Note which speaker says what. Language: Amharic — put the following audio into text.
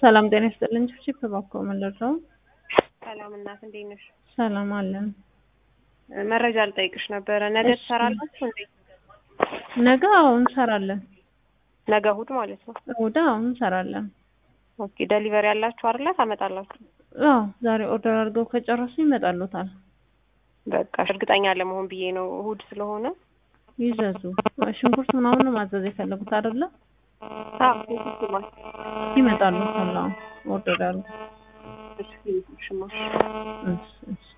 Speaker 1: ሰላም ጤና ይስጥልኝ። ቺፕ እባክዎ መለስ ነው።
Speaker 2: ሰላም እናት እንዴት ነሽ?
Speaker 1: ሰላም አለን።
Speaker 2: መረጃ ልጠይቅሽ ነበረ። ነገ
Speaker 1: እሺ።
Speaker 2: ትሰራላችሁ እንዴ?
Speaker 1: ነገ አዎ እንሰራለን።
Speaker 2: ነገ እሑድ ማለት ነው።
Speaker 1: እሑድ አዎ እንሰራለን።
Speaker 2: ኦኬ ደሊቨሪ ያላችሁ አይደለ? ታመጣላችሁ?
Speaker 1: አዎ ዛሬ ኦርደር አድርገው ከጨረሱ ይመጣሉታል።
Speaker 2: በቃ እርግጠኛ ለመሆን ብዬ ነው እሑድ ስለሆነ።
Speaker 1: ይዘዙ። ሽንኩርት ምናምን ነው ማዘዝ የፈለጉት አይደለ?
Speaker 2: አዎ ሽንኩርት ማለት
Speaker 1: ይመጣሉታል። አዎ ኦርደር ያሉ
Speaker 2: እሺ፣ ሽማሽ
Speaker 1: እሺ እሺ